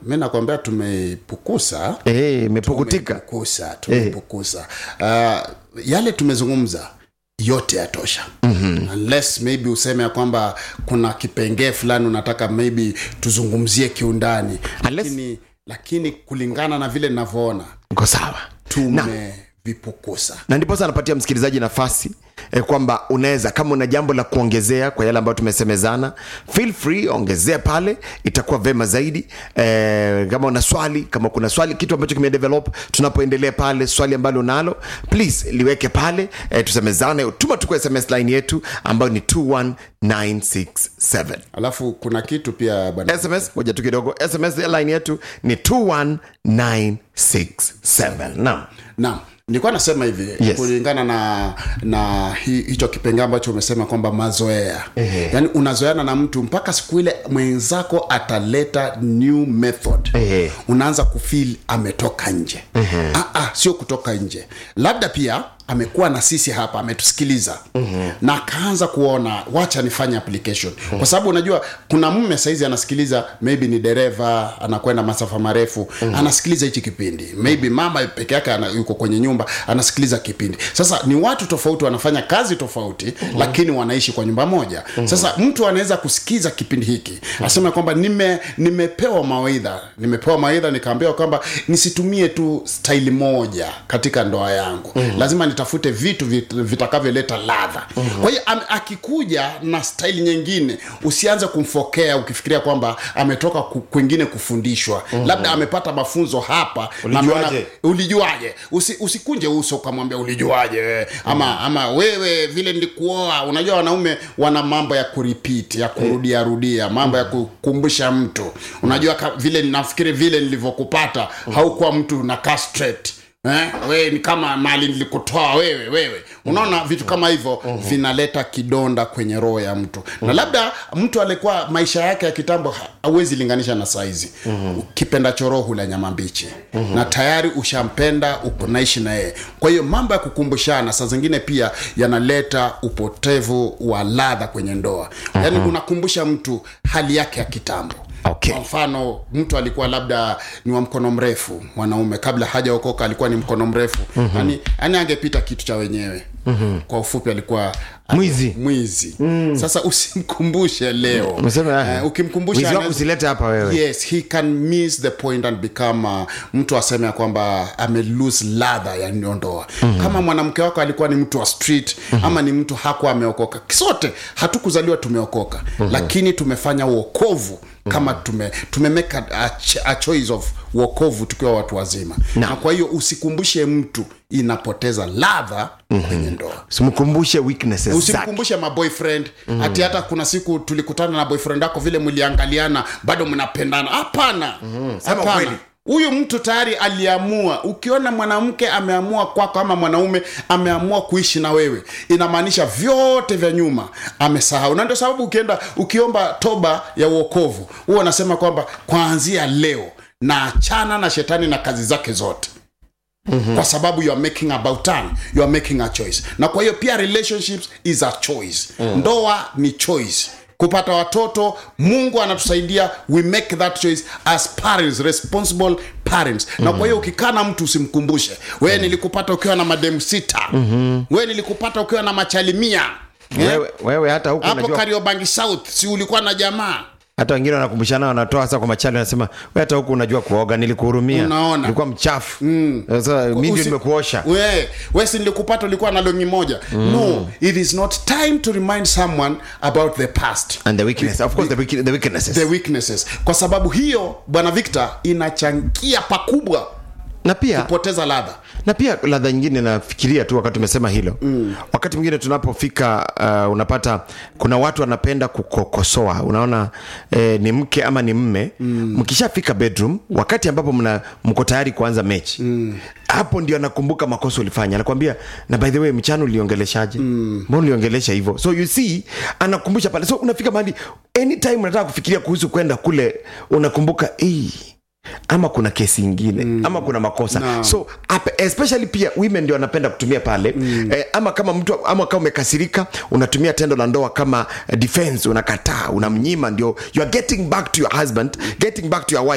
mi nakwambia tumeipukusa Eh, imepukutika tumeipukusa tumeipukusa uh, yale tumezungumza yote yatosha mm-hmm. unless maybe useme ya kwamba kuna kipengee fulani unataka maybe tuzungumzie kiundani Unless- lakini, lakini kulingana na vile ninavyoona uko sawa tumevipukusa na ndiposa anapatia msikilizaji nafasi eh, kwamba unaweza kama una jambo la kuongezea kwa yale ambayo tumesemezana feel free ongezea pale itakuwa vema zaidi eh, kama una swali kama kuna swali kitu ambacho kimedevelop tunapoendelea pale swali ambalo unalo please liweke pale eh, tusemezane tuma tu kwa sms line yetu ambayo ni 21967 alafu kuna kitu pia bwana sms moja tu kidogo sms line yetu ni 21967 naam naam nilikuwa nasema hivi Yes. kulingana na na hi, hicho kipengee ambacho umesema kwamba mazoea Ehe. yaani unazoeana na mtu mpaka siku ile mwenzako ataleta new method Ehe. unaanza kufil ametoka nje ah, ah, sio kutoka nje labda pia amekuwa na sisi hapa ametusikiliza mm-hmm. na akaanza kuona wacha nifanye application mm-hmm. kwa sababu unajua kuna mme saizi anasikiliza maybe ni dereva anakwenda masafa marefu mm-hmm. anasikiliza hichi kipindi maybe mama peke yake ana, yuko kwenye nyumba anasikiliza kipindi sasa ni watu tofauti wanafanya kazi tofauti mm-hmm. lakini wanaishi kwa nyumba moja mm-hmm. sasa mtu anaweza kusikiza kipindi hiki mm-hmm. asema kwamba nime nimepewa mawaidha nimepewa mawaidha nikaambiwa kwamba nisitumie tu staili moja katika ndoa yangu mm-hmm. lazima nitafute vitu vit, vitakavyoleta ladha mm-hmm. kwa hiyo am- akikuja na staili nyingine usianze kumfokea ukifikiria kwamba ametoka ku- kwingine kufundishwa mm-hmm. labda amepata mafunzo hapa na Ulijuaje? ameona- ulijuaje Usi, usikunje uso ukamwambia ulijuaje wewe ama ama wewe vile nilikuoa unajua wanaume wana mambo ya kuripit ya kurudia rudia mambo ya kukumbusha mtu unajua ka, vile nafikiri vile nilivyokupata haukuwa mtu na straight Eh, we ni kama mali nilikutoa wewe wewe unaona vitu kama hivyo vinaleta kidonda kwenye roho ya mtu na labda mtu alikuwa maisha yake ya kitambo ha- hauwezi linganisha na saizi kipenda choroho hula nyama mbichi na tayari ushampenda uko naishi na yeye kwa hiyo mambo ya kukumbushana saa zingine pia yanaleta upotevu wa ladha kwenye ndoa yaani unakumbusha mtu hali yake ya kitambo Okay. kwa mfano mtu alikuwa labda ni wa mkono mrefu mwanaume kabla hajaokoka alikuwa ni mkono mrefu mm-hmm. yani, yani angepita kitu cha wenyewe mm-hmm. kwa ufupi alikuwa Mwizi. mwizi mm. sasa usimkumbushe leo Umesema, eh, Eh, ukimkumbusha wizi wako anaweza- usilete hapa wewe yes he can miss the point and become uh, mtu aseme ya kwamba ame lose ladha ya ndoa mm-hmm. kama mwanamke wako alikuwa ni mtu wa street mm-hmm. ama ni mtu hakuwa ameokoka sote hatukuzaliwa tumeokoka mm-hmm. lakini tumefanya uokovu kama tume tumemeka a, ch- a choice of uokovu tukiwa watu wazima Na. na kwa hiyo usikumbushe mtu inapoteza ladha mm-hmm. kwenye ndoa simkumbushe weaknesses zake usimkumbushe maboyfriend mm. hati hata kuna siku tulikutana na boyfriend wako vile mliangaliana bado mnapendana hapana mm. Sema kweli. huyu mtu tayari aliamua ukiona mwanamke ameamua kwako ama mwanaume ameamua kuishi na wewe inamaanisha vyote vya nyuma amesahau na ndio sababu ukienda ukiomba toba ya uokovu huwa anasema kwamba kuanzia leo naachana na shetani na kazi zake zote mm-hmm. kwa sababu you are making about turn you are making a choice na kwa hiyo pia relationships is a choice mm. ndoa ni choice kupata watoto mungu anatusaidia we make that choice as parents responsible parents mm. na kwa hiyo ukikaa na mtu usimkumbushe wewe mm. nilikupata ukiwa na mademu sita mm-hmm. wewe nilikupata ukiwa na machalimia Eh? wewe, wewe hata huku hapo unajua kariobangi south si ulikuwa na jamaa hata wengine wanakumbushana wanatoa hasa kwa machali wanasema we hata huku unajua kuoga nilikuhurumia Unaona. ulikuwa mchafu sasa mi ndio Usi- nimekuosha we we si nilikupata ulikuwa na longi moja mm. no it is not time to remind someone about the past and the weakness of course the, weak, the weaknesses the weaknesses kwa sababu hiyo bwana victor inachangia pakubwa na pia kupoteza ladha na pia ladha nyingine nafikiria tu wakati umesema hilo mm. wakati mwingine tunapofika uh, unapata kuna watu wanapenda kukokosoa unaona eh, ni mke ama ni mme mm. mkishafika bedroom wakati ambapo mna mko tayari kuanza mechi mm. hapo ndio anakumbuka makosa ulifanya anakwambia na by the way mchana uliongeleshaje mm. mbona uliongelesha hivyo so you see anakumbusha pale so unafika mahali anytime unataka kufikiria kuhusu kwenda kule unakumbuka "Ei, ama kuna kesi ingine mm. ama kuna makosa no. so up, especially pia women ndio wanapenda kutumia pale mm. eh, ama kama mtu ama kama umekasirika unatumia tendo la ndoa kama eh, defense unakataa unamnyima ndio you are getting back to your husband getting back to your wife